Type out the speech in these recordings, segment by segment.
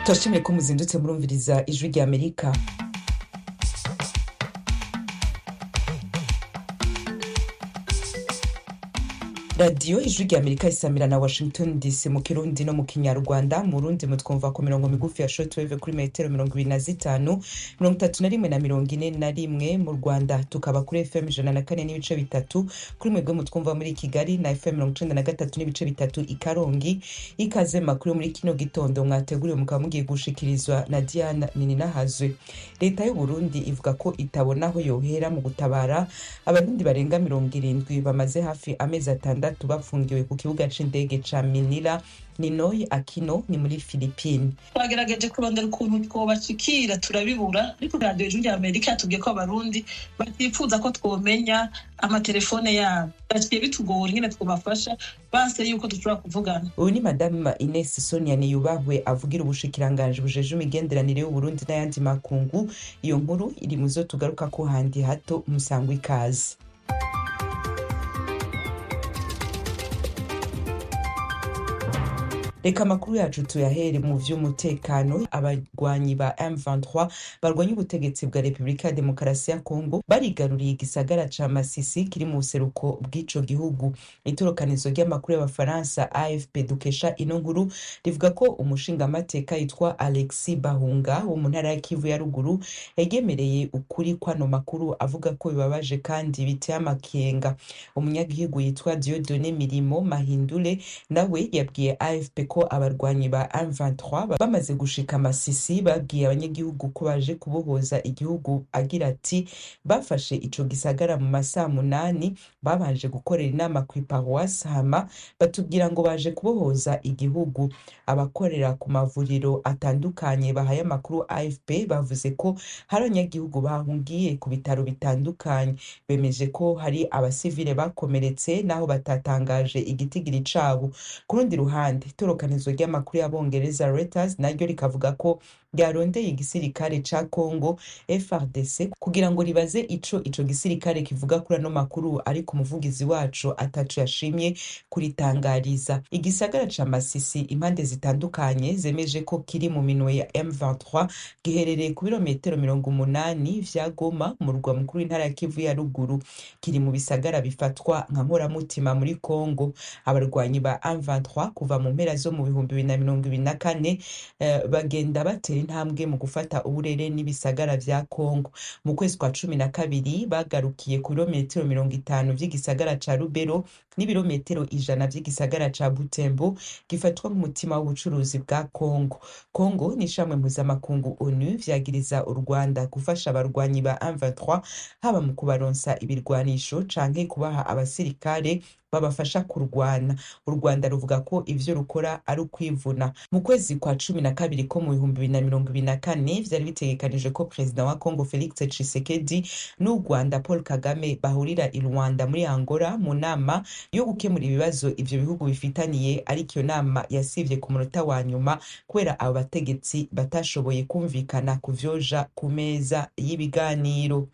turashimiye ko muzindutse murumviriza ijwi rya amerika radiyo ijwi rya amerika isamira na washington dc mu kirundi no mu kinyarwanda mu rundi mutwumva ku mirongo migufi ya shortwave kuri metero mirongo ibiri na zitanu mirongo itatu na rimwe na mirongo ine na rimwe mu rwanda tukaba kuri fm ijana na kane n'ibice bitatu kuri mwebwe mutwumva muri kigali na fm mirongo icenda na gatatu n'ibice bitatu i karongi ikaze makuru muri kino gitondo mwateguriwe mukaba mugiye gushikirizwa na diana nininahazwe leta y'uburundi ivuga ko itabona aho yohera mu gutabara abarundi barenga mirongo irindwi bamaze hafi amezi atandatu batandatu bafungiwe ku kibuga c'indege ca minila ninoyi akino ni muri filipine twagerageje kurondera ukuntu twobashikira turabibura ariko radiyo ijwi rya amerika yatubwiye ko abarundi batifuza ko twomenya amatelefone yabo baciye bitugora ingene twobafasha base yuko dushobora kuvugana uyu ni madamu ines sonia niyubahwe avugira ubushikiranganji bujeje imigenderanire y'uburundi n'ayandi makungu iyo nkuru iri mu zo tugaruka ko handi hato musangwa ikaze reka amakuru yacu tuyahere mu vy'umutekano abarwanyi ba M23 barwanya ubutegetsi bwa Repubulika ya Demokarasi ya Kongo barigaruriye igisagara ca Masisi kiri mu buseruko bw'ico gihugu itorokanizo ry'amakuru y'abafaransa AFP dukesha ino nkuru rivuga ko umushingamateka yitwa Alexis Bahunga wo mu ntara ya Kivu ya ruguru yagemereye ukuri kwano makuru avuga ko bibabaje kandi biteye amakenga umunyagihugu yitwa Dieudonné Mirimo Mahindule nawe yabwiye AFP ko abarwanyi ba M23 bamaze gushika Masisi babwiye abanyagihugu ko baje kubohoza igihugu agira ati bafashe ico gisagara mu masaha munani babanje gukorera inama ku iparuwasi hama batubwira ngo baje kubohoza igihugu abakorera ku mavuriro atandukanye bahaye amakuru AFP bavuze ko hari abanyagihugu bahungiye ku bitaro bitandukanye bemeje ko hari abasivile bakomeretse naho batatangaje igitigiri cabo ku rundi ruhande itorokanizo ry'amakuru y'abongereza Reuters naryo rikavuga ko ryarondeye igisirikare ca Congo FRDC kugira ngo ribaze ico ico gisirikare kivuga kuri ano makuru ariko umuvugizi wacu ataco yashimye kuritangariza igisagara ca Masisi impande zitandukanye zemeje ko kiri mu minwe ya M23 giherereye ku birometero mirongo umunani vya Goma mu murwa mukuru w'intara ya Kivu ya ruguru kiri mu bisagara bifatwa nka nkoramutima muri Congo abarwanyi ba M23 kuva mu mpera zo mu bihumbi bibiri na mirongo ibiri na kane uh, bagenda batera intambwe mu gufata uburere n'ibisagara vya Congo mu kwezi kwa cumi na kabiri bagarukiye ku birometero mirongo itanu vy'igisagara ca Rubero n'ibirometero ijana vy'igisagara ca Butembo gifatwa nk'umutima w'ubucuruzi bwa Congo Congo ni ishamwe mpuzamakungu ONU vyagiriza u Rwanda gufasha abarwanyi ba M23 haba mu kubaronsa ibirwanisho canke kubaha abasirikare babafasha kurwana u rwanda ruvuga ko ivyo rukora ari ukwivuna mu kwezi kwa cumi na kabiri ko mu bihumbi bibiri na mirongo ibiri na kane vyari bitegekanije ko perezida wa congo felix tshisekedi n'u rwanda paul kagame bahurira i rwanda muri angola mu nama yo gukemura ibibazo ivyo bihugu bifitaniye ariko iyo nama yasivye ku munota wa nyuma kubera abo bategetsi batashoboye kumvikana ku vyoja ku meza y'ibiganiro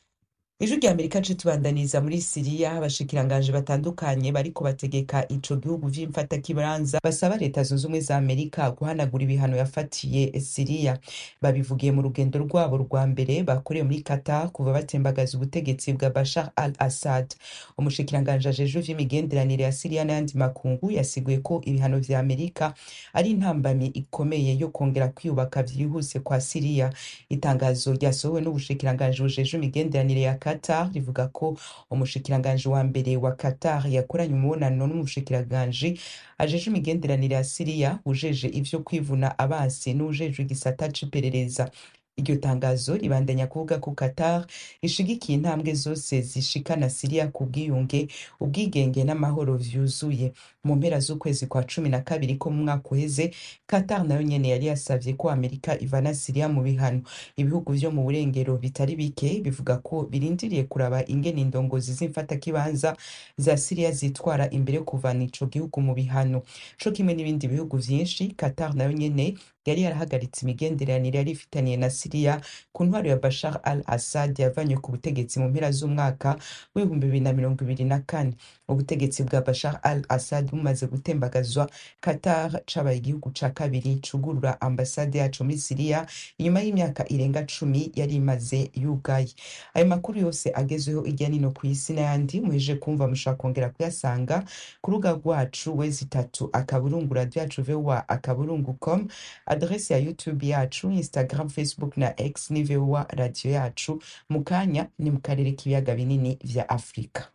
ijwi rya amerika nce tubandaniza muri siriya abashikiranganji batandukanye bariko bategeka ico gihugu vy'imfatakibanza basaba leta zunze ubumwe za amerika guhanagura ibihano yafatiye siriya babivugiye mu rugendo rwabo rwa mbere bakoreye muri qatar kuva batembagaza ubutegetsi bwa bashar al assad umushikiranganji ajejwe vy'imigenderanire ya siriya n'ayandi makungu yasiguye ko ibihano vya amerika ari intambamyi ikomeye yo kongera kwiyubaka vyihuse kwa siriya itangazo ryasohowe n'ubushikiranganji bujejwe imigenderanire ya Qatar rivuga ko umushikiranganji wa mbere wa Qatar yakoranye umubonano n'umushikiranganji ajeje imigenderanire ya Siriya ujeje ivyo kwivuna abansi n'ujeje igisata c'iperereza iryo tangazo ribandanya kuvuga ko Qatar ishigikiye intambwe zose zishikana Siriya ku bwiyunge ubwigenge n'amahoro vyuzuye mu mpera z'ukwezi kwa cumi na kabiri ko mu mwaka uheze Qatar nayo nyene yari yasavye ko Amerika ivana Siriya mu bihano ibihugu vyo mu burengero bitari bike bivuga ko birindiriye kuraba ingene indongozi z'imfatakibanza za Siriya zitwara imbere yo kuvana ico gihugu mu bihano co kimwe n'ibindi bihugu vyinshi Qatar nayo nyene yari yarahagaritse imigenderanire yari ifitaniye na siriya ku ntwaro ya bashar al assad yavanywe ku butegetsi mu mpera z'umwaka w'ibihumbi bibiri na mirongo ibiri na kane ubutegetsi bwa bashar al assad bumaze gutembagazwa qatar cabaye igihugu ca kabiri cugurura ambasade yaco muri siriya inyuma y'imyaka irenga cumi yari imaze yugaye ayo makuru yose agezweho irya nino ku isi n'ayandi muheje kumva mushobora kongera kuyasanga ku rubuga rwacu wezi itatu akaburungu radio yacu voa akaburungu com adrese ya youtube yacu instagram facebook na x ni voa radio yacu mu kanya ni mu karere k'ibiyaga binini vya afurika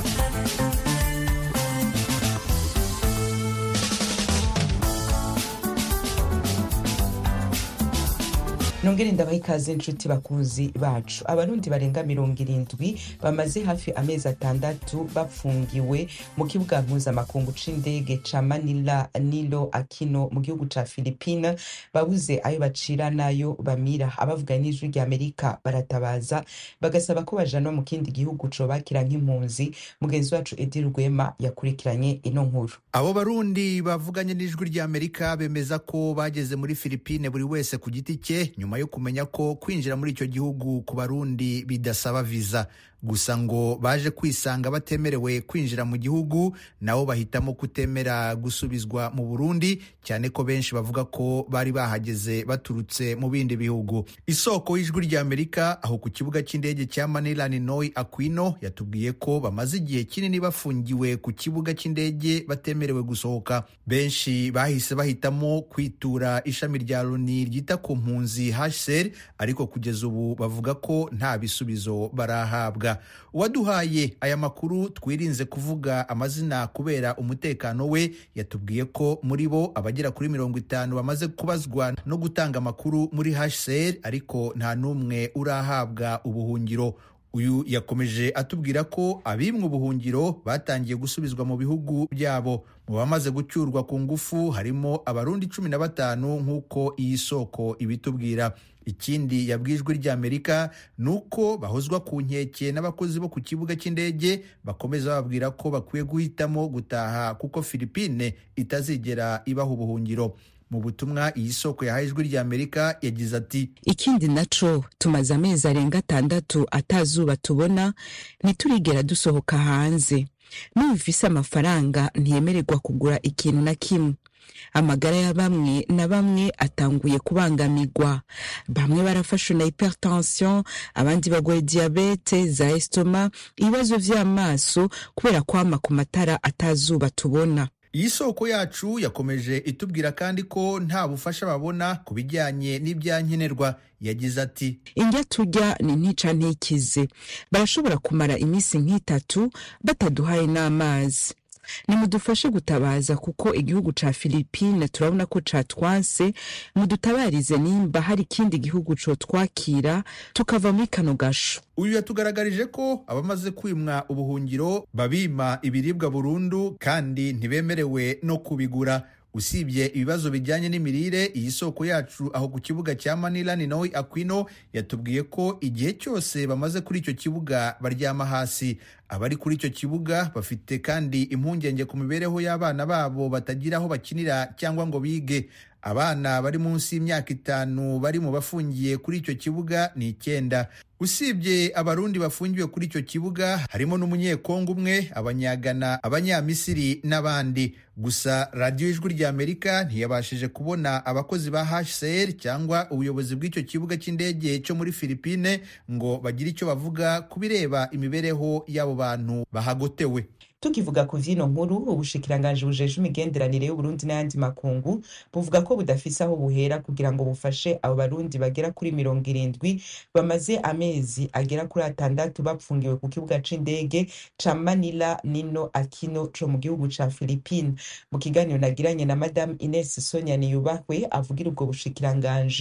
nongere ndabaha ikaze inshuti bakuzi bacu abarundi barenga mirongo irindwi bamaze hafi amezi atandatu bafungiwe mu kibuga mpuzamakungu c'indege ca manila nilo akino mu gihugu ca filipine babuze ayo bacira n'ayo bamira abavuga n'ijwi rya amerika baratabaza bagasaba ko bajanwa mu kindi gihugu cobakira nk'impunzi mugenzi wacu edi rwema yakurikiranye ino nkuru abo barundi bavuganye n'ijwi rya amerika bemeza ko bageze muri filipine buri wese ku giti cye nyuma yo kumenya ko kwinjira muri icyo gihugu ku barundi bidasaba viza gusa ngo baje kwisanga batemerewe kwinjira mu gihugu nabo bahitamo kutemera gusubizwa mu burundi cyane ko benshi bavuga ko bari bahageze baturutse mu bindi bihugu isoko y'ijwi rya amerika aho ku kibuga cy'indege cya manila ninoy aquino yatubwiye ko bamaze igihe kinini bafungiwe ku kibuga cy'indege batemerewe gusohoka benshi bahise bahitamo kwitura ishami rya loni ryita ku mpunzi hsr ariko kugeza ubu bavuga ko nta bisubizo barahabwa uwaduhaye aya makuru twirinze kuvuga amazina kubera umutekano we yatubwiye ko muri bo abagera kuri mirongo itanu bamaze kubazwa no gutanga amakuru muri hcr ariko nta n'umwe urahabwa ubuhungiro uyu yakomeje atubwira ko abimwe ubuhungiro batangiye gusubizwa mu bihugu byabo mu bamaze gucyurwa ku ngufu harimo abarundi cumi na batanu nk'uko iyi soko ibitubwira ikindi yabwijwe ry'amerika ni uko bahozwa ku nkeke n'abakozi bo ku kibuga cy'indege bakomeza bababwira ko bakwiye guhitamo gutaha kuko filipine itazigera ibaha ubuhungiro mu butumwa iyi soko yahaye ijwi ry'amerika yagize ati ikindi naco tumaze amezi arenga atandatu atazuba tubona ntiturigera dusohoka hanze numvise amafaranga ntiyemererwa kugura ikintu na kimwe amagara ya bamwe na bamwe atanguye kubangamirwa bamwe barafashwe na hypertension abandi bagwaye diabete za estoma ibibazo vy'amaso kubera kwama ku matara atazuba tubona iyi soko yacu yakomeje itubwira kandi ko nta bufasha babona ku bijyanye n'ibyankenerwa yagize ati indya turya ni ntica ntikize barashobora kumara iminsi nk'itatu bataduhaye n'amazi nimudufashe gutabaza kuko igihugu ca filipine turabona ko catwanse mudutabarize nimba hari ikindi gihugu cotwakira tukava muri kano gasho uyu yatugaragarije ko abamaze kwimwa ubuhungiro babima ibiribwa burundu kandi ntibemerewe no kubigura usibye ibibazo bijyanye n'imirire iyi soko yacu aho ku kibuga cya manila ni nawe aquino yatubwiye ko igihe cyose bamaze kuri icyo kibuga baryama hasi abari kuri icyo kibuga bafite kandi impungenge ku mibereho y'abana babo batagira aho bakinira cyangwa ngo bige abana bari munsi y'imyaka itanu bari mu bafungiye kuri icyo kibuga ni icyenda usibye abarundi bafungiwe kuri icyo kibuga harimo n'umunyekongo umwe abanyagana abanyamisiri n'abandi gusa radiyo ijwi rya amerika ntiyabashije kubona abakozi ba hcr cyangwa ubuyobozi bw'icyo kibuga cy'indege cyo muri filipine ngo bagire icyo bavuga ku bireba imibereho y'abo bantu bahagotewe tukivuga ku vyino nkuru ubushikiranganji bujeje imigenderanire y'uburundi n'ayandi makungu buvuga ko budafise aho buhera kugira ngo bufashe abo barundi bagera kuri mirongo irindwi bamaze amezi agera kuri atandatu bapfungiwe ku kibuga c'indege ca manila nino akino co mu gihugu ca philipine mu kiganiro nagiranye na madamu ines sonia niyubahwe avugira ubwo bushikiranganji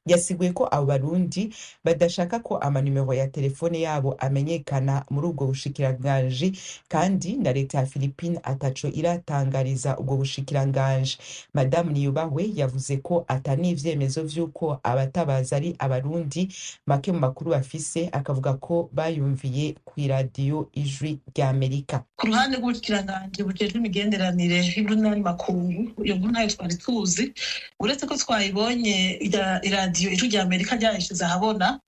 yasiguye ko abo barundi badashaka ko amanimero ya telefone yabo amenyekana muri ubwo bushikiranganji kandi na leta ya philippine ataco iratangariza ubwo bushikiranganji madamu niyubahwe yavuze ko ata n'ivyemezo vy'uko abatabaza ari abarundi make mu makuru bafise akavuga ko bayumviye kw'iradiyo ijwi rya amerika ku ruhande rw'ubushikiranganje bujejwe imigenderanire y'urunani makungu iyo nkuru ntayo twari tuzi uretse ko twayibonye ira- iradiyo ijwi rya amerika ryayishize ahabona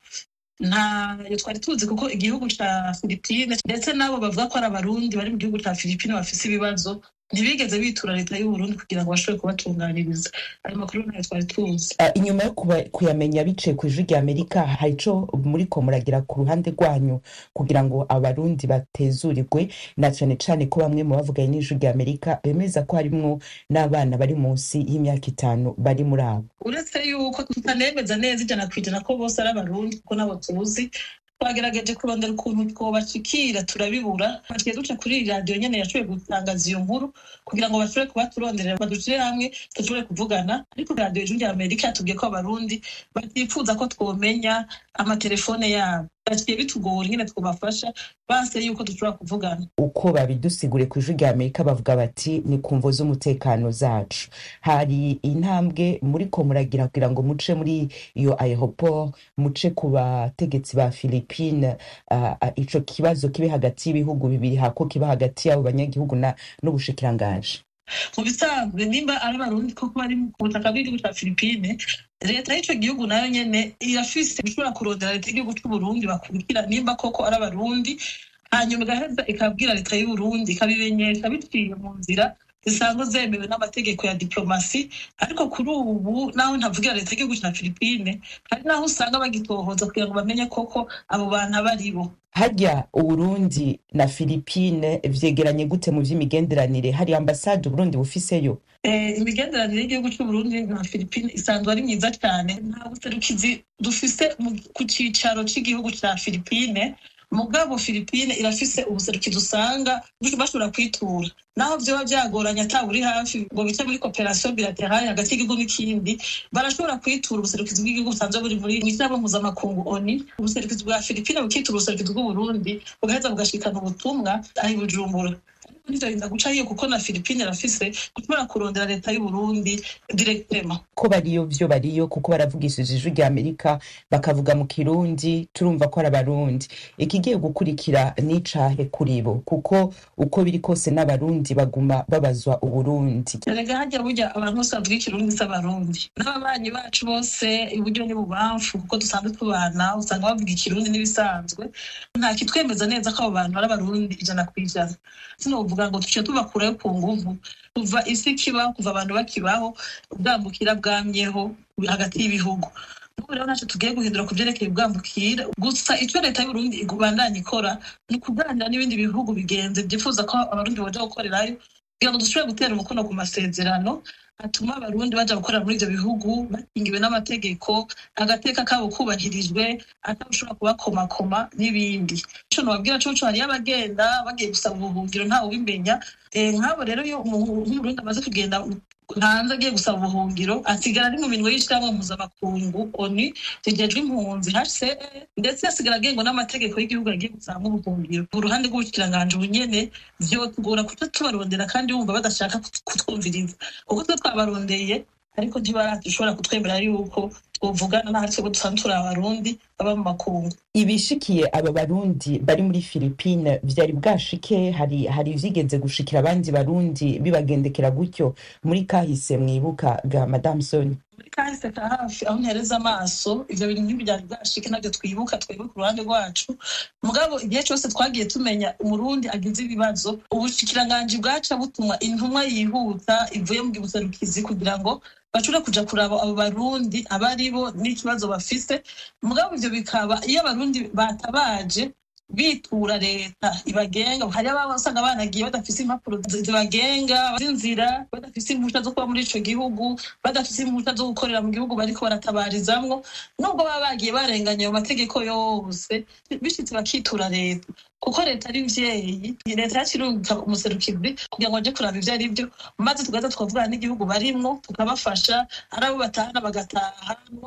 ntayo twari tuzi kuko igihugu ca filipine ndetse n'abo bavuga ko ari abarundi bari mu gihugu ca filipine bafise ibibazo ntibigeze bitura leta y'uburundi kugira ngo bashobore kubatunganiriza ayo makuru ntayo twari tuzi Uh, inyuma yo kuba- kuyamenya biciye ku ijwi rya amerika hari ico muriko muragira ku ruhande rwanyu kugira ngo abarundi batezurirwe na cane cane ko bamwe mu bavuganye n'ijwi rya amerika bemeza ko harimwo n'abana bari munsi y'imyaka itanu bari muri abo uretse yuko tutanemeza neza ijana ku ijana ko bose ari abarundi kuko nabo tuzi twagerageje kurondera ukuntu twobashikira turabibura twaciye duca kuri iyi radiyo nyene yashoboye gutangaza iyo nkuru kugira ngo bashobore kuba turonderera badushire hamwe dushobore kuvugana ariko radiyo ijwi rya amerika yatubwiye ko abarundi batifuza ko twomenya amatelefone yabo baciye bitugora ingene twobafasha banse yuko dushobora kuvugana uko babidusigure ku ijwi rya amerika bavuga bati ni ku mvo z'umutekano zacu hari intambwe muriko muragira kugira ngo muce muri iyo aeroport muce ku bategetsi ba philippine uh, uh, ico kibazo kibe hagati y'ibihugu bibiri hako kiba hagati y'abo banyagihugu na n'ubushikiranganji mu bisanzwe nimba ari abarundi koko bari ku butaka bw'igihugu cya filipine leta y'ico gihugu nayo nyene irafise gushobora kurondera leta y'igihugu c'uburundi bakurikira nimba koko ari abarundi hanyuma igaheza ikabwira leta y'uburundi ikabimenyesha biciye mu nzira zisanzwe zemewe n'amategeko ya diplomasi ariko kuri ubu naho ntavugira leta y'igihugu cya filipine hari naho usanga bagitohoza kugira ngo bamenye koko abo bantu abo ari bo harya uburundi na philippine vyegeranye gute mu vy'imigenderanire hari ambasade uburundi bufiseyo Eh, imigenderanire y'igihugu c'uburundi na filipine isanzwe ari myiza cyane nta buserukizi dufise mu- ku cicaro c'igihugu ca filipine mugabo filipine irafise ubuserukizi usanga bashobora kwitura naho vyoba vyagoranye ata buri hafi ngo bice muri cooperation bilaterale hagati y'igihugu n'ikindi barashobora kwitura ubuserukizi bw'igihugu busanzwe buri muri mw'ishyirahamwe mpuzamakungu oni ubuserukizi bwa filipine bukitura ubuserukizi bw'uburundi bugaheza bugashikana ubutumwa aho i bujumbura ariko ntivyorinda guca hiyo kuko na filipine irafise gushobora kurondera leta y'uburundi directement ko bariyo vyo bariyo kuko baravugishije ijwi rya amerika bakavuga mu kirundi turumva ko ari abarundi ikigiye gukurikira n'icahe kuri bo kuko uko biri kose n'abarundi baguma babazwa uburundi erega harya burya abantu bose bavuga ikirundi s'abarundi n'ababanyi bacu bose iburyo n'ibubamfu kuko dusanzwe tubana usanga bavuga ikirundi n'ibisanzwe nta kitwemeza neza ko abo bantu ari abarundi ijana ku ijana sinovuga ngo tuce tubakurayo ku nguvu kuva isi kibaho kuva abantu bakibaho ubwambukira bwamyeho hagati y'ibihugu n'ubu rero ntacyo tugiye guhindura ku byerekeye ubwambukira gusa icyo leta y'uburundi ibandanya ikora ni ukuganira n'ibindi bihugu bigenze byifuza ko abarundi baja gukorerayo kugira ngo dushobore gutera umukono ku masezerano atuma abarundi baja gukorera muri ivyo bihugu bakingiwe n'amategeko agateka kabo kubahirijwe atawushobora kubakomakoma n'ibindi ico nobabwira coco hariyo abagenda bagiye gusaba ubuhungiro ntawe ubimenya Eh, nk'abo rero iyo umu- nk'umurundi amaze kugenda hanze agiye gusaba ubuhungiro asigara ari mu minwe y'ishirahamwe mpuzamakungu oni rigejwe impunzi hcr ndetse asigara agengwa n'amategeko y'igihugu yagiye gusaba ubuhungiro ku ruhande rw'ubushikiranganje ubunyene vyotugora kuca tubarondera kandi bumva badashaka kut- kutwumviriza kuko twe twabarondeye ariko ntibaradushobora kutwemera yuko twovugana n'ahari twebwe dusanzwe turi abarundi baba mu makungu ibishikiye aba barundi bari muri philippine vyari bwashike hari hari vyigeze gushikira abandi barundi bibagendekera gutyo muri kahise mwibuka ga madame soni muri kahise ka hafi aho ntereza amaso ivyo bintu ntibyari bwashike navyo twibuka twebwe ku ruhande rwacu mugabo igihe cose twagiye tumenya umurundi agize ibibazo ubushikiranganji bwaca butuma intumwa yihuta ivuye mu gibuserukizi kugira ngo bashobore kuja kuraba abo barundi abari bo n'ikibazo bafise mugabo ivyo bikaba iyo abarundi batabaje bitura leta ibagenga hari ababa usanga banagiye badafise impapuro zi- zibagenga z'inzira badafise impushya zo kuba muri ico gihugu badafise impushya zo gukorera mu gihugu bariko baratabarizamwo nubwo baba bagiye barenganya ayo mategeko yose bishitse bakitura leta kuko leta ari mvyeyi leta yakirungika umuserukizi kugira ngo aje kuraba ivyo ari vyo maze tugaza tukavugana n'igihugu barimwo tukabafasha ari abo batahana bagatahanwa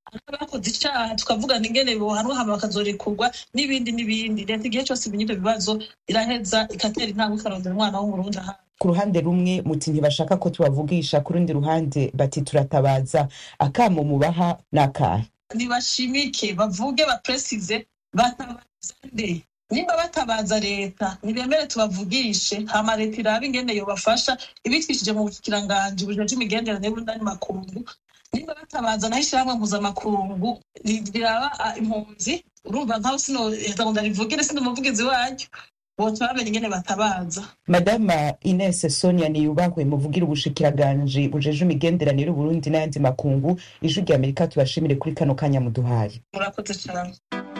abakoze icaha tukavugana ingene bohanwa hama bakazorekurwa n'ibindi n'ibindi leta igihe cose imenya ivyo bibazo iraheza igatera intambwe ikarondera umwana w'umurundi ahandi ku ruhande rumwe muti ntibashaka ko tubavugisha ku rundi ruhande bati turatabaza akamo mubaha n'akahe nibashimike bavuge bapresize batabaza nde nimba batabaza leta nibemere tubavugishe hama leta irabe ingene yobafasha ibitwishije mu bukiranganji bujeje imigenderanire y'urundani makungu nimba batabaza naho ishirahamwe mpuzamakungu riraba ah, impunzi urumva nkaho sino heza ngo ndarivugire sindi umuvugizi waryo boca bamenya ingene batabaza madama ines sonia niyubahwe muvugira ubushikiranganje bujeje imigenderanire y'uburundi n'ayandi makungu ijwi rya amerika tubashimire kuri kano kanya muduhaye murakoze cane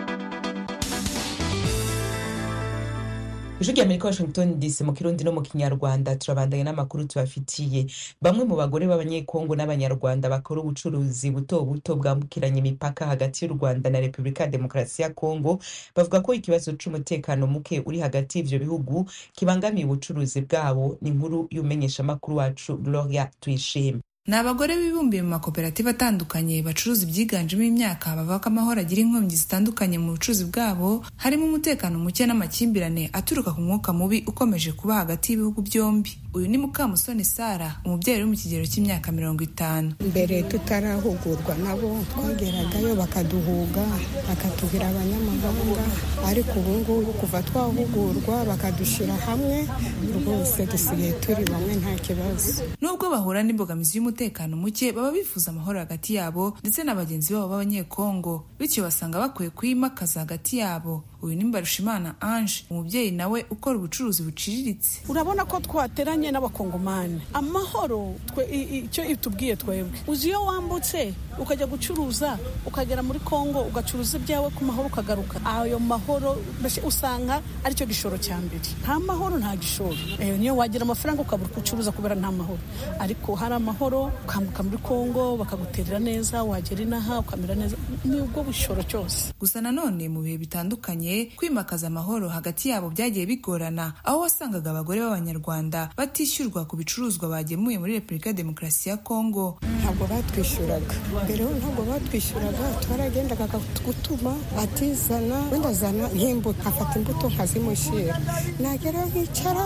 ijwi rya amerika washington dc mu kirundi no mu kinyarwanda turabandanya n'amakuru tubafitiye bamwe mu bagore b'abanyekongo n'abanyarwanda bakora ubucuruzi buto buto bwambukiranya imipaka hagati y'u rwanda na repubulika ya demokarasi ya kongo bavuga ko ikibazo c'umutekano muke uri hagati y'ivyo bihugu kibangamiye ubucuruzi bwabo ni inkuru y'umumenyeshamakuru wacu gloria tuyishime ni abagore bibumbiye mu makoperative atandukanye bacuruza ibyiganjemo imyaka bavuga ko amahoro agira inkomyi zitandukanye mu bucuruzi bwabo harimo umutekano muke n'amakimbirane aturuka ku mwuka mubi ukomeje kuba hagati y'ibihugu byombi uyu ni mukamusoni sara umubyeyi uri mu kigero cy'imyaka mirongo itanu mbere tutarahugurwa nabo twageragayo bakaduhuga bakatubwira abanyamahanga ariko ubu ngubu kuva twahugurwa bakadushyira hamwe rwose dusigaye turi bamwe nta kibazo nubwo bahura n'imbogamizi y'umutekano muke baba bifuza amahoro hagati yabo ndetse na bagenzi babo b'abanyekongo bityo basanga bakwiye kuyimakaza hagati yabo uyu ni mbarushimana ange umubyeyi nawe ukora ubucuruzi buciriritse urabona ko twateranye n'abakongomani amahoro twe i- i- icyo itubwiye twebwe uzi iyo wambutse ukajya gucuruza ukagera muri kongo ugacuruza ibyawe ku mahoro ukagaruka ayo mahoro mbese usanga aricyo gishoro cya mbere nta mahoro nta gishoro Eh, niyo wagira amafaranga ukabura uko ucuruza kubera nta mahoro ariko hari amahoro ukambuka muri kongo bakaguterera neza wagera inaha ukamera neza ni ubwo bushoro cyose gusa nanone mu bihe bitandukanye kwimakaza amahoro hagati yabo byagiye bigorana aho wasangaga abagore b'abanyarwanda batishyurwa ku bicuruzwa bagemuye muri repubulika ya demokarasi ya kongo ntabwo batwishyuraga mbere ho ntabwo batwishyuraga twaragendaga gutuma atizana wenda azana nk'imbuto afata imbuto nkazimushyira nagera nkicara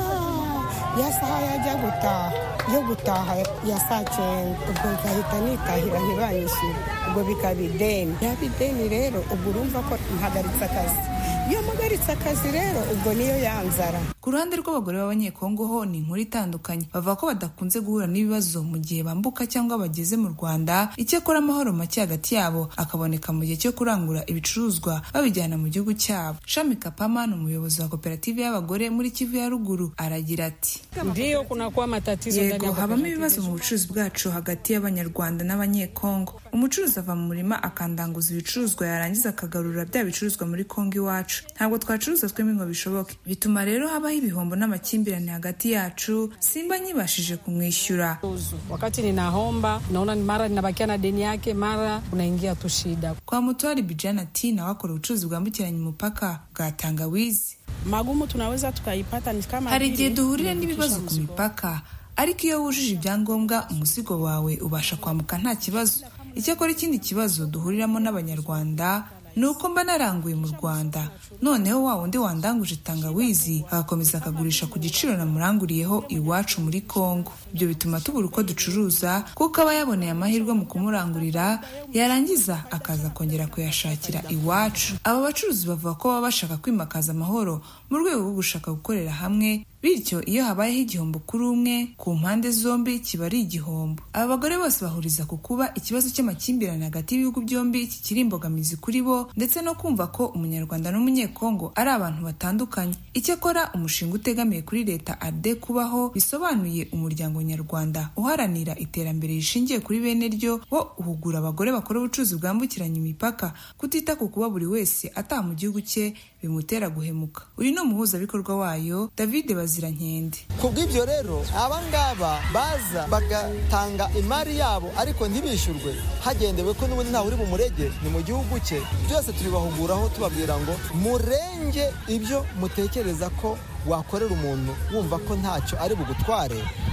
ya saha yajya gutaha yo gutaha ya saa cyenda ubwo ngahita nitahira ntibanyishyure ubwo bikaba ideni yaba ideni rero ubwo urumva ko mpagaritse akazi iyo mpagaritse akazi rero ubwo niyo yanzara ku ruhande rw'abagore b'abanyekongo ho ni inkuru itandukanye bavuga ko badakunze guhura n'ibibazo mu gihe bambuka cyangwa bageze mu rwanda icyakora amahoro make hagati yabo akaboneka mu gihe cyo kurangura ibicuruzwa babijyana mu gihugu cyabo shami kapama ni umuyobozi wa koperative y'abagore muri kivu ya ruguru aragira ati ndio kunakuwa matatizo ndani yego ya habamo cooperative ibibazo mu bucuruzi bwacu hagati y'abanyarwanda n'abanyekongo umucuruzi ava mu murima akandanguza ibicuruzwa yarangiza akagarura bya bicuruzwa muri kongo iwacu ntabwo twacuruza twembi ngo bishoboke bituma rero habaho ibihombo n'amakimbirane hagati yacu simba nyibashije kumwishyura Uzu. wakati ninaomba naona ni mara ninabakia na deni yake mara unaingia tu shida kwa mutwari bijana ati nawe akora ubucuruzi bwambukiranya umupaka bwa tangawizi magumu tunaweza tukaipata ni kama hari vile igihe duhurira kuandikisha n'ibibazo ku mzigo. mipaka ariko iyo wujuje ibyangombwa umuzigo wawe ubasha kwambuka nta kibazo icyakora ikindi kibazo duhuriramo n'abanyarwanda ni uko mba naranguye mu rwanda noneho wa wundi wandanguje tangawizi agakomeza akagurisha ku giciro namuranguriyeho iwacu muri kongo ibyo bituma tubura uko ducuruza kuko aba yaboneye amahirwe mu kumurangurira yarangiza akaza kongera kuyashakira iwacu aba bacuruzi bavuga ko baba bashaka kwimakaza amahoro mu rwego rwo gushaka gukorera hamwe bityo iyo habayeho igihombo kuri umwe ku mpande zombi kiba ari igihombo aba bagore bose bahuriza ku kuba ikibazo cy'amakimbirane hagati y'ibihugu byombi kikiri imbogamizi kuri bo ndetse no kumva ko umunyarwanda n'umunyekongo ari abantu batandukanye icyakora umushinga utegamiye kuri leta ade kubaho bisobanuye umuryango nyarwanda uharanira iterambere rishingiye kuri bene ryo wo uhugura abagore bakora ubucuruzi bwambukiranya imipaka kutita ku kuba buri wese ataha mu gihugu cye bimutera guhemuka uyu ni umuhuzabikorwa wayo david bazirankende ku bw'ibyo rero abangaba baza bagatanga imari yabo ariko ntibishyurwe hagendewe ko n'ubundi ntawe uri bumurege ni mu gihugu cye byose tubibahuguraho tubabwira ngo murenge ibyo mutekereza ko wakorera umuntu wumva ko ntacyo ari bugutware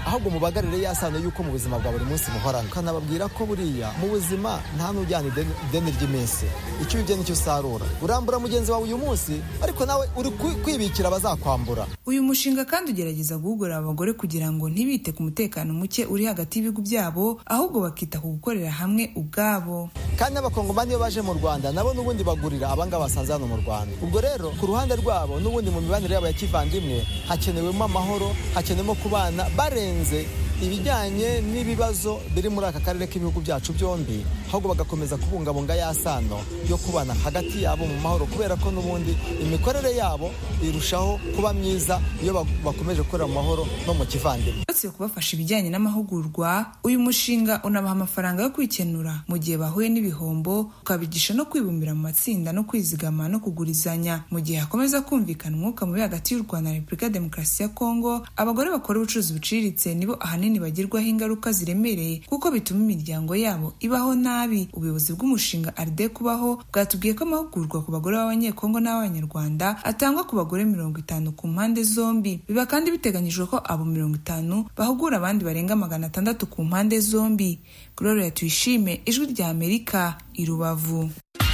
ahubwo mubagarire ya sano y'uko mu buzima bwa buri munsi muhorana ukanababwira ko buriya mu buzima nta n'ujyana ideni ideni ry'iminsi icyo ubibye nicyo usarura urambura mugenzi wawe uyu munsi ariko nawe uri kwi- kwibikira abazakwambura uyu mushinga kandi ugerageza guhugura abagore kugira ngo ntibite ku mutekano muke uri hagati y'ibihugu byabo ahubwo bakita ku gukorera hamwe ubwabo kandi n'abakongomani iyo baje mu rwanda nabo n'ubundi bagurira abangaba basanze hano mu rwanda ubwo rero ku ruhande rwabo n'ubundi mu mibanire yabo ya kivandimwe hakenewemo amahoro hakenewemo kubana barenze ibijyanye n'ibibazo biri muri aka karere k'ibihugu byacu byombi ahubwo bagakomeza kubungabunga ya sano yo kubana hagati yabo mu mahoro kubera ko n'ubundi imikorere yabo irushaho kuba myiza iyo ba- bakomeje gukorera mu mahoro no mu kivandimwe uretse kubafasha ibijyanye n'amahugurwa uyu mushinga unabaha amafaranga yo kwikenura mu gihe bahuye n'ibihombo ukabigisha no kwibumbira mu matsinda no kwizigama no kugurizanya mu gihe hakomeza kumvikana umwuka mubi hagati y'u rwanda na repubulika ya demokarasi ya kongo abagore bakora ubucuruzi buciriritse nibo ahanini bagirwaho ingaruka ziremereye kuko bituma imiryango yabo ibaho nabi ubuyobozi bw'umushinga aride kubaho bwatubwiye ko amahugurwa ku bagore b'abanyekongo n'abanyarwanda atangwa ku bagore mirongo itanu ku mpande zombi biba kandi biteganyijwe ko abo mirongo itanu bahugura abandi barenga magana atandatu ku mpande zombi gloria tuyishime ijwi rya amerika i rubavu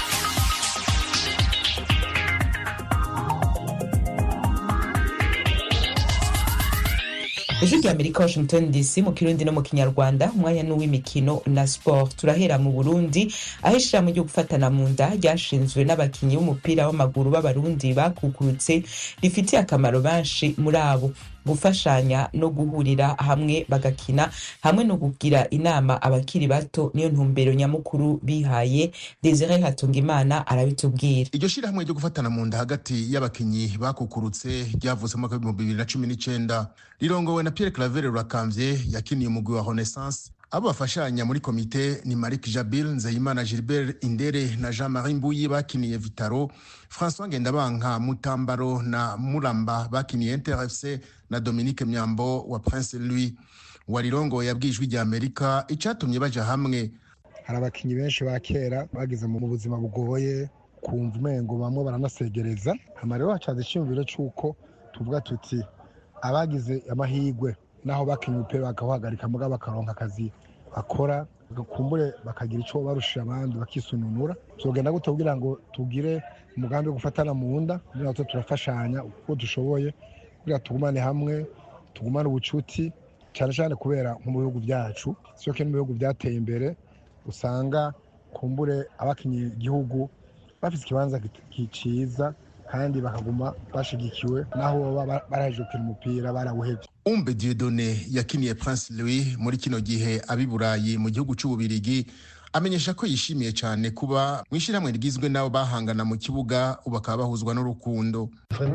ijwi rya amerika washington dc mu kirundi no mu kinyarwanda umwanya n'uw'imikino na sport turahera mu burundi aho ishirahamwe ryo gufatana mu nda ryashinzwe n'abakinyi b'umupira w'amaguru b'abarundi bakukurutse rifitiye akamaro benshi muri abo gufashanya no guhurira hamwe bagakina hamwe no kugira inama abakiri bato niyo ntumbero nyamukuru bihaye desire hatungimana arabitubwira iryo shirahamwe ryo gufatana mu nda hagati y'abakinyi bakukurutse ryavutse mu mwaka w'ibihumbi bibiri na cumi n'icenda rirongowe na pierre claver rurakamvye yakiniye umugwi wa renaissance abo bafashanya muri komite ni marik jabil nzeyimana gilbert indere na jean marie mbuyi bakiniye vitaro françois ngendabanka mutambaro na muramba bakiniye interfc na dominique myambo wa prince louis warirongoye yabwiye ijwi rya amerika icatumye baja hamwe hari abakinnyi benshi ba kera bageze mu buzima bugoye kumva umengo bamwe baranasegereza hama rero hacaza icyumviro cy'uko tuvuga tuti abagize amahirwe naho bakinnye umupira bakawuhagarika mugabo bakaronka akazi bakora kumbure bakagira icyo barushije abandi bakisununura tugenda gute kugira ngo tugire umugambi wo gufatana mu nda kugira ngo turafashanya uko dushoboye kugira tugumane hamwe tugumane ubucuti cyane cyane kubera nko mu bihugu byacu sio ko no mu bihugu byateye imbere usanga kumbure abakinnyi igihugu bafite ikibanza cyiza kandi bakaguma bashigikiwe naho baba baraje gukina umupira barawuhebye umbe diedone yakiniye prince louis muri kino gihe abi burayi mu gihugu cy'ububirigi amenyesha ko yishimiye cyane kuba mu ishyirahamwe rigizwe n'abo bahangana mu kibuga ubu bakaba bahuzwa n'urukundo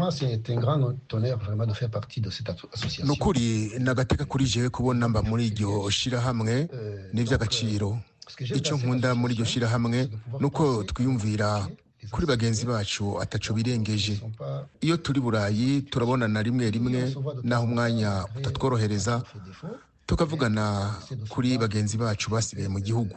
ni ukuri ni agateka kuri jewe kubona mba muri iryo shyirahamwe ni iby'agaciro icyo nkunda muri iryo shyirahamwe ni uko twiyumvira kuri bagenzi bacu ataco birengeje iyo turi burayi turabonana rimwe rimwe naho umwanya utatworohereza tukavugana kuri bagenzi bacu basigaye mu gihugu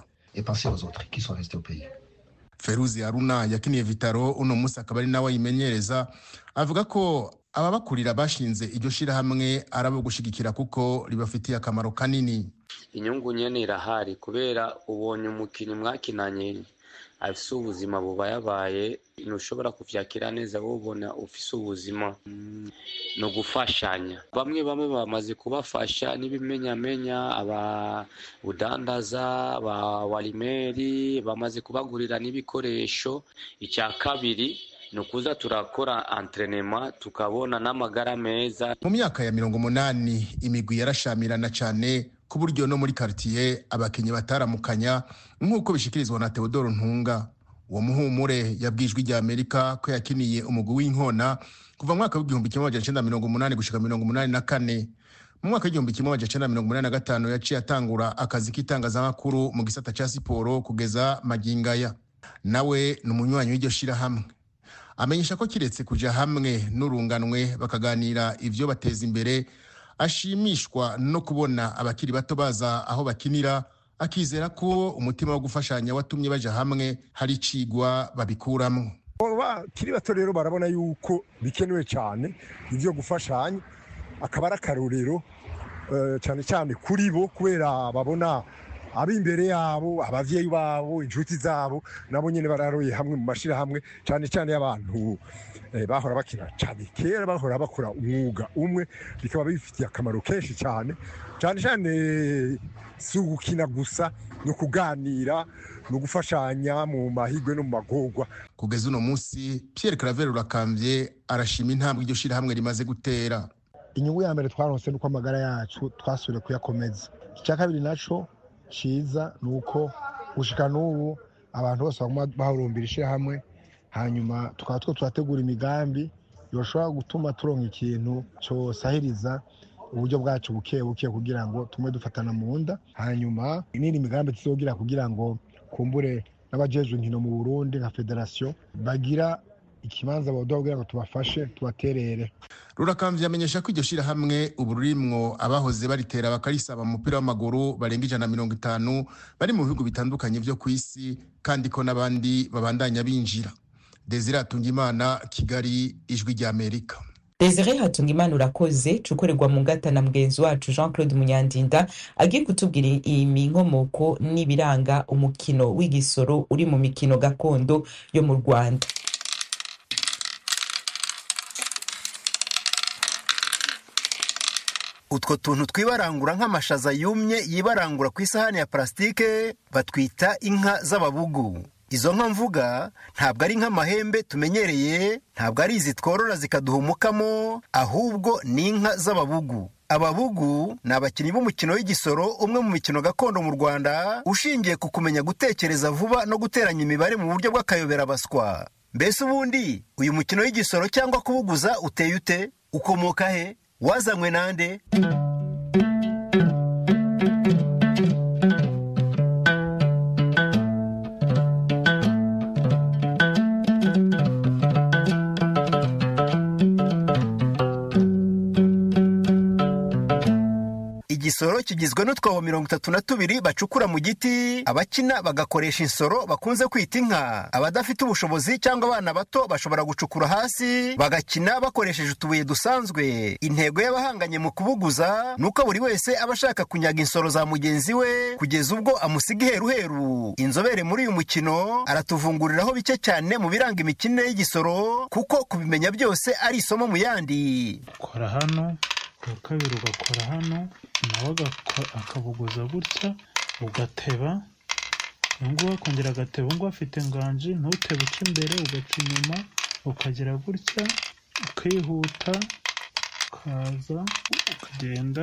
feruzi haruna yakiniye vitaro uno munsi akaba ari nawe ayimenyereza avuga ko ababakurira bashinze iryo shirahamwe ari abo gushigikira kuko ribafitiye akamaro kanini inyungu nyene irahari kubera ubonye umukinnyi mwakinanye afise ubuzima bubayabaye ntushobora kuvyakira neza wobona ufise ubuzima ni ugufashanya bamwe bamwe bamaze kubafasha n'ibimenyamenya aba budandaza ba warimeri bamaze kubagurira n'ibikoresho icya kabiri ni ukuza turakora entrenema tukabona n'amagara meza mu myaka ya mirongo umunani imigwi yarashamirana cyane ku buryo no muri karitiye abakinnyi bataramukanya nk'uko bishikirizwa na Theodore Ntunga uwo muhumure yabwijwe rya Amerika ko yakiniye umugwi w'inkona kuva mu mwaka w'igihumbi kimwe magana cyenda mirongo umunani gushika mirongo umunani na kane mu mwaka w'igihumbi kimwe magana cyenda mirongo umunani na gatanu yaciye atangura akazi k'itangazamakuru mu gisata cya siporo kugeza magingaya nawe ni umunywanyi w'iryo shirahamwe amenyesha ko kiretse kuja hamwe n'urunganwe bakaganira ivyo bateza imbere ashimishwa no kubona abakiri bato baza aho bakinira akizera ko umutima wo gufashanya watumye baja hamwe hari icigwa babikuramwo bakiri bato rero barabona yuko bikenewe cyane ibyo gufashanya akaba ari akarorero eh, cyane cyane kuri bo kubera babona ab'imbere yabo abavyeyi babo inshuti zabo nabo nyene bararoye hamwe mu mashirahamwe cyane cyane y'abantu eh, bahora bakina cyane kera bahora bakora umwuga umwe bikaba bifitiye akamaro kenshi cyane cyane cyane si ugukina gusa ni ukuganira ni ugufashanya mu mahigwe no mu magorwa kugeza uno munsi pierre claver urakambye arashima intambwe iryo shirahamwe rimaze gutera inyungu ya mbere twaronse nuko amagara yacu twasubiye kuyakomeza icya kabiri naco ciza ni uko gushika n'ubu abantu bose baguma bahurumbira ishyirahamwe hanyuma tukaba two turategura imigambi yoshobora gutuma turonka ikintu cosahiriza uburyo bwacu buke buke kugira ngo tume dufatana mu nda hanyuma n'indi migambi tuzogira kugira ngo kumbure n'abajejwe inkino mu burundi nka federasiyo bagira ikibanza baduha kugira ngo tubafashe tubaterere rurakamvye amenyesha ko iryo shirahamwe ubu rurimwo abahoze baritera bakarisaba mu mupira w'amaguru barenga ijana na mirongo itanu bari mu bihugu bitandukanye vyo ku isi kandi ko n'abandi babandanya binjira desire atungimana kigali ijwi ry'amerika desire hatungimana urakoze cukorerwa mu ngata na mugenzi wacu jean claude munyandinda agiye kutubwira inkomoko n'ibiranga umukino w'igisoro uri mu mikino gakondo yo mu rwanda utwo tuntu twibarangura nk'amashaza yumye yibarangura ku isahani ya parasitike batwita inka z'ababugu izo nka mvuga ntabwo ari nk'amahembe tumenyereye ntabwo ari izi tworora zikaduha umukamo ahubwo ni inka z'ababugu ababugu ni abakinnyi b'umukino w'igisoro umwe mu mikino gakondo mu rwanda ushingiye ku kumenya gutekereza vuba no guteranya imibare mu buryo bw'akayoberabaswa mbese ubundi uyu mukino w'igisoro cyangwa kubuguza uteye ute ukomoka he wazanywe nande igisoro kigizwe n'utwobo mirongo itatu na tubiri bacukura mu giti abakina bagakoresha insoro bakunze kwita inka abadafite ubushobozi cyangwa abana bato bashobora gucukura hasi bagakina bakoresheje utubuye dusanzwe intego y'abahanganye mu kubuguza ni uko buri wese aba ashaka kunyaga insoro za mugenzi we kugeza ubwo amusiga iheruheru inzobere muri uyu mukino aratuvunguriraho bike cyane mu biranga imikinire y'igisoro kuko kubimenya byose ari isomo mu yandi kora hano uwa kabiri ugakora hano nawe akabuguza gutya ugateba ngubu akongera agateba ngubu afite nganji ntutebe uca imbere ugaca inyuma ukagera gutya ukihuta ukaza ukagenda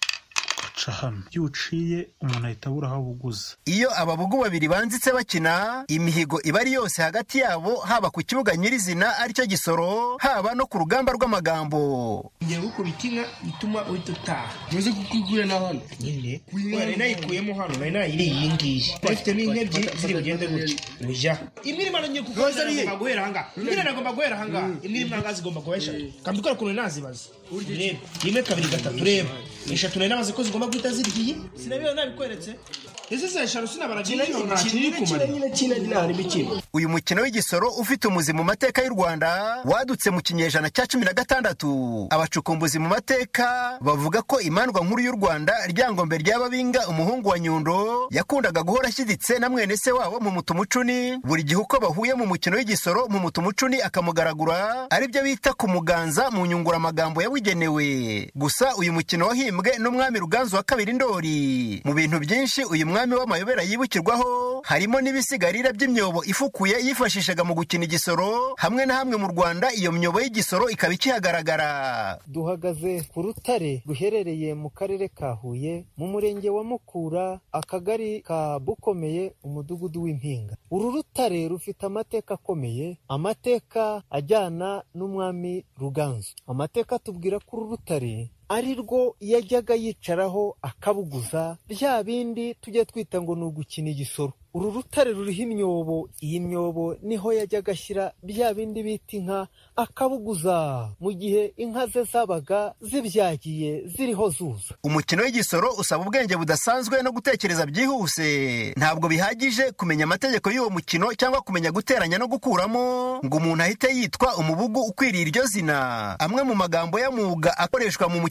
ugaca hano iyo uciye umuntu ahita abura aho abuguza iyo ababugu babiri banzitse bakina imihigo iba ari yose hagati yabo haba ku kibuga nyirizina aricyo gisoro haba no ku rugamba rw'amagambo ngiye gukubita inka ituma uhita utaha ntuzi kuko igure na hano nyine nari nayikuyemo hano nari nayiriye iyi ngiyi ifitemo inka ebyiri ziri bugende gutya ujya imwe irimo arongeye kuko nagomba guhera ahangaha imwe nagomba guhera ahangaha imwe irimo ahangaha zigomba kuba eshatu kandi ukora ukuntu nazibaza reba rimwe kabiri gatatu reba eshatu nari nabaze ko zigomba guhita ziryiye sinabibona nabikweretse ese se eshanu sinabaragira nta kiri kumara nyine kine ntarimo ikintu uyu mukino w'igisoro ufite umuzi mu mateka y'u rwanda wadutse mu kinyejana cya cumi na gatandatu abacukumbuzi mu mateka bavuga ko imandwa nkuru y'u rwanda ryangombe ry'ababinga umuhungu wa nyundo yakundaga guhora ashyiditse na mwene se wabo mu mutumucuni buri gihe uko bahuye mu mukino w'igisoro mu mutumucuni akamugaragura aribyo bita kumuganza mu nyunguramagambo yabugenewe gusa uyu mukino wahimbwe n'umwami ruganzu wa kabiri ndori mu bintu byinshi uyu umwami w'amayobera yibukirwaho harimo n'ibisigarira by'imyobo ifukuye yifashishaga mu gukina igisoro hamwe na hamwe mu rwanda iyo myobo y'igisoro ikaba ikihagaragara duhagaze ku rutare ruherereye mu karere ka huye mu murenge wa mukura akagari ka bukomeye umudugudu w'impinga uru rutare rufite amateka akomeye amateka ajyana n'umwami ruganzu amateka atubwira ko uru rutare ari rwo yajyaga yicaraho akabuguza bya bindi tujya twita ngo ni ugukina igisoro uru rutare ruriho imyobo iyi myobo niho yajyaga ashyira bya bindi bita inka akabuguza mu gihe inka ze zabaga zibyagiye ziriho zuza umukino w'igisoro usaba ubwenge budasanzwe no gutekereza byihuse ntabwo bihagije kumenya amategeko y'uwo mukino cyangwa kumenya guteranya no gukuramo ngo umuntu ahite yitwa umubugu ukwiriye iryo zina amwe mu magambo y'amuga akoreshwa mu mukino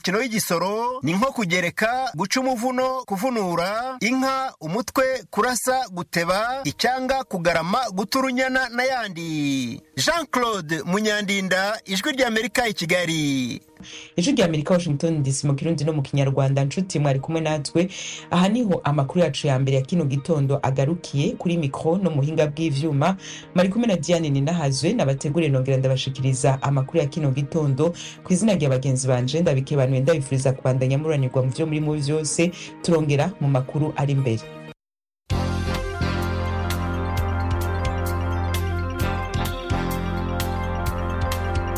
umukino w'igisoro ni nko kugereka guca umuvuno kuvunura inka umutwe kurasa guteba icyanga kugarama guta urunyana n'ayandi jean claude munyandinda ijwi ry'amerika i kigali ijwi rya amerika washington dc mu kirundi no mu kinyarwanda nshuti mwari kumwe natwe aha niho amakuru yacu ya mbere ya kino gitondo agarukiye kuri mikro no muhinga bw'ivyuma mwari kumwe na diane ninahazwe nabateguriye nongera ndabashikiriza amakuru ya kino gitondo ku izina rya bagenzi banje ndabikebanuye ndabifuriza kubandanya muranirwa mu vyo muri mu vyose turongera mu makuru ari imbere